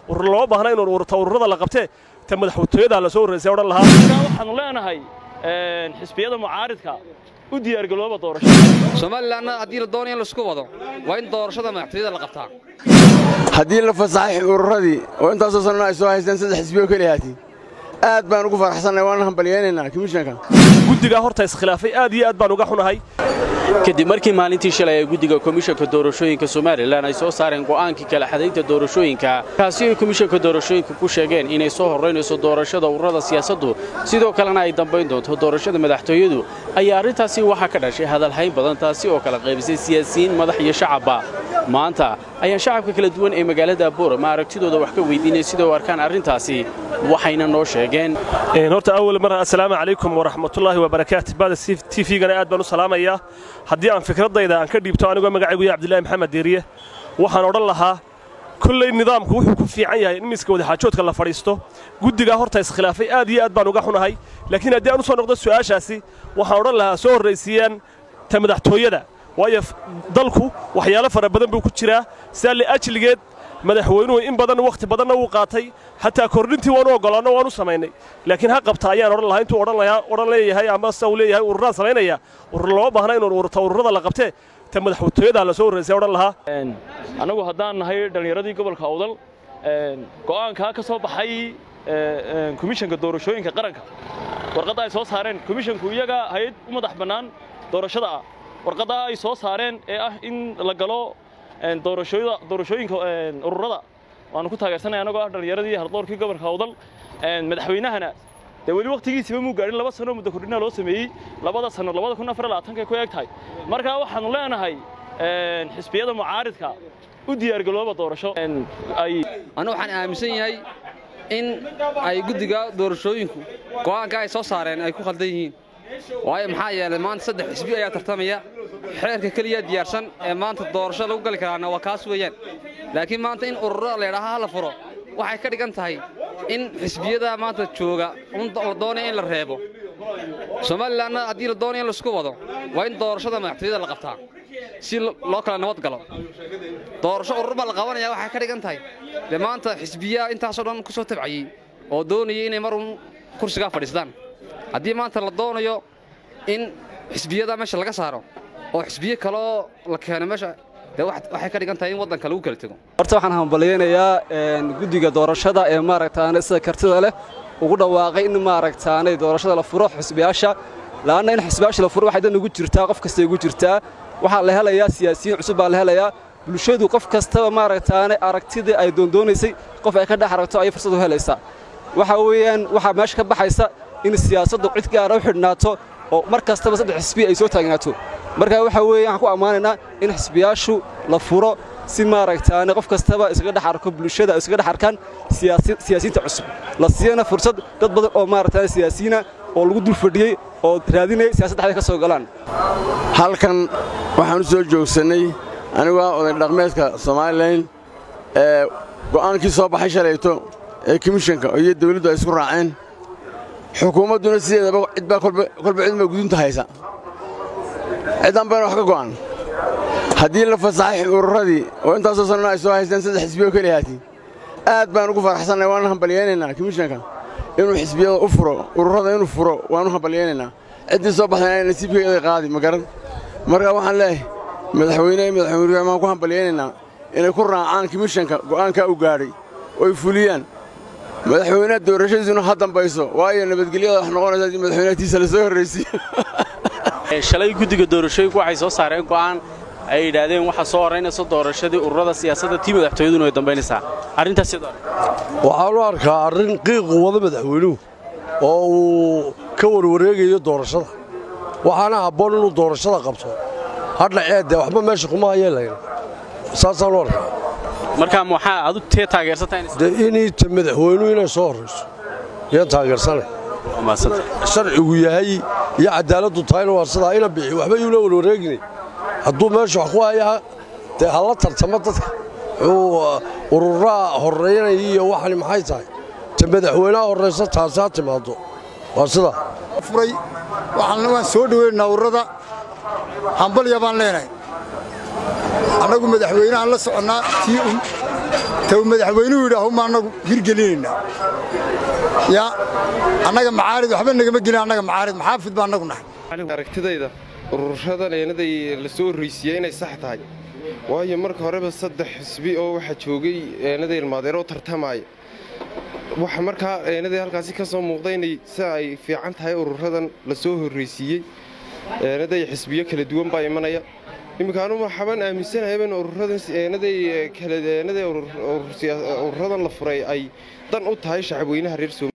urur loo baahna in ururta ururada la qabtee ta madaxtooyada la soo horraysay odhan lahaa waxaanu leenahay xisbiyada mucaaridka u diyaargalooba doorashada somalilanna haddii la doonayo in laisku wado waa in doorashada madaxtooyada la qabtaa haddii la fasaxay ururadii oo intaasoo sannana ay soo haysteen saddex xisbiyo keliyaati aad baan ugu faraxsannay waana hambalyaynaynaa komishanka guddigaa horta iskhilaafay aad iyo aad baan uga xunahay kadib markii maalintii shalay ee guddiga komishanka doorashooyinka somalilan ay soo saareen go'aankii kala xadaynta doorashooyinka kaasi ay komishanka doorashooyinka ku sheegeen inay soo horraynayso doorashada ururada siyaasaddu sidoo kalena ay dambayn doonto doorashada madaxtooyadu ayaa arrintaasi waxaa ka dhashay hadalhayn badan taasi oo kala qaybisay siyaasiyiin madax iyo shacabba maanta ayaan shacabka kala duwan ee magaalada boorama aragtidooda wax ka weydiinay sida u arkaan arrintaasi waxayna noo sheegeen horta awal mar assalaamu calaykum waraxmatullaahi wabarakaatu bada t v-gana aad baan u salaamayaa haddii aan fikradayda aan ka dhiibto anigoo magacaygu yahay cabdillahi maxamed deeriye waxaan odhan lahaa kolley nidaamku wuxuu ku fiican yahay in miiska wadaxaajoodka la fadhiisto guddigaa horta iskhilaafay aad iyo aad baan uga xunahay laakiin haddii aan u soo noqdo su'aashaasi waxaan odhan lahaa soo horraysiiyaan ta madaxtooyada waayo dalku waxyaalo fara badan buu ku jiraa sidaa liajligeed madaxweynuhu in badan wakhti badanna wuu qaatay xataa kordhintii waanu oggolaanno waanu samaynay laakiin ha qabta ayaan odhan lahaa intuu odhan leeyahay ama se uu leeyahay ururaan samaynaya urur loo baahna in ururta ururada la qabtee ta madaxtooyada la soo horraysay odhan lahaa annagu haddaan nahay dhallinyaradii gobolka awdal go'aankaa ka soo baxay komishanka doorashooyinka qaranka warqadda ay soo saareen komishanku iyaga hay-ad u madax bannaan doorashada ah warqaddaa ay soo saareen ee ah in la galo doorashooyinka ururada waanu ku taageersanay annagoo ah dhallinyaradii hardoorkii gobolka awdal madaxweynahana dee weli wakhtigiisiba muu gaadhin laba sano muddo kordhinaa loo sameeyey labada sano labada kun afar labaatanka ku eeg tahay markaa waxaanu leenahay xisbiyada mucaaridka u diyaargalooba doorasho ay anu waxaan aaminsan yahay in ay guddiga doorashooyinku go'aanka ay soo saareen ay ku khaldan yihiin waayo maxaa yeelay maanta saddex xisbi ayaa tartamaya xeerka keliya diyaarsan ee maanta doorasho lagu gali karaana waa kaas weeyaan laakiin maanta in ururo laydhaha ha la furo waxay ka dhigan tahay in xisbiyada maanta jooga la doonaya in la reebo somalilanna haddii la doonayo in laisku wado waa in doorashada madaxtooyada la qabtaa si loo kala nabad galo doorasho urur baa la qabanaya waxay ka dhigan tahay dee maanta xisbiyaa intaasoo dhan ku soo tabcayey oo doonayay inay mar un kursigaa fadhiistaan haddii maanta la doonayo in xisbiyada meesha laga saaro oo xisbiyo kaloo la keeno meesha dee waxay ka dhigan tahay in waddanka lagu kala tego horta waxaan hambalyaynayaa guddiga doorashada ee maaragtaane sida kartida leh ugu dhawaaqay in maaragtaanay doorashada la furo xisbiyaasha la'anna in xisbiyaasha la furo waxay dan ugu jirtaa qof kasta ugu jirtaa waxaa la helayaa siyaasiyiin cusub baa la helayaa bulshadu qof kastaba maaragtaane aragtidii ay doondoonaysay qof ay ka dhex aragto ayay fursad u helaysaa waxa weeyaan waxaa meesha ka baxaysa in siyaasaddu cid gaara u xidhnaato oo mar kastaba saddex xisbi ay soo taagnaato marka waxa weeye waxaan ku ammaanaynaa in xisbiyaashu la furo si maaragtaane qof kastaba iskaga dhex arko bulshada iskaga dhex arkaan siyaasiyiinta cusub la siiyana fursad dad badan oo maaragtaane siyaasiyiina oo lagu dul fadhiyey oo raadinaya siyaasadda xaday ka soo galaan halkan waxaan u soo joogsannay anigoo ah oday dhaqmeedka somalilan ee go'aankii soo baxay shalayto ee komishanka iyo dawladdu ay isku raaceen xukuumadduna sideedaba cidbaa kolba cidma gudunta haysa cidan bayna wax ka go'an haddii la fasaxay ururadii oo intaasoo sannana ay soo haysteen saddex xisbiyo keliyaati aad baan ugu faraxsannay waana hambalyaynaynaa komishanka inuu xisbiyada u furo ururada inuu furo waanu hambalyaynaynaa ciddii soo baxdayna ay nasiibkeeday qaadi ma garan marka waxaan leeyahay madaxweyne iyo madaxweyne maan ku hambalyaynaynaa inay ku raacaan komishanka go'aankaa u gaadhay oy fuliyaan madaxweynaha doorashadiisuna ha dambayso waayo nabadgelyada wax noqonaysa haddii madaxweynehatiisa la soo horraysiyo shalay guddiga doorashooyinku waxay soo saareen go'aan ay yidhaahdeen waxaa soo horraynaysa doorashadii ururada siyaasadda tii madaxtooyaduna way dambaynaysaa arrintaas sidoo waxaan u arkaa arrin qiiqu wada madaxweynuhu oo uu ka warwareegayo doorashada waxaana habboon inuu doorashada qabto hadhaceedde waxba meesha kuma hayeelayn saasaan u arkaa markaa maxaa adu tee taageersantahay dee inay ta madaxweynuhu inay soo horrayso yaan taageersanay sharcigu yahay iyo cadaaladdu tahayna waa sidaa ina bixi waxba yuula warwareeginay hadduu meesha wax ku hayaa dee hala tartamo dadka wuxuu ururaa horraynaya iyo waxani maxay tahay ta madaxweynaha horraysa taasi ha timaaddo waa sidaa furay waan soo dhoweynaynaa ururada hambalya baan leenahay annagu madaxweynahaan la soconnaa tii taw madaxweynuhu yidhaahu ma annagu hirgelinaynaa yaa annaga macaarid waxba nagama gelin annaga macaarid maxaafid baa annagu nahay aragtidayda ururadan eenaday la soo horraysiiyey inay sax tahay waayo marka horeba saddex xisbi oo waxaa joogay eenaday ilmaadeeroo tartamaaya waxa markaa eenaday halkaasi ka soo muuqda inay si ay fiican tahay ururadan la soo horraysiiyey eenaday xisbiyo kala duwan baa imanaya iminkaanu waxaabaan aaminsanahaybn ururadan eenaday kala eenaday ururadan la furay ay dan u tahay shacabweynaha reer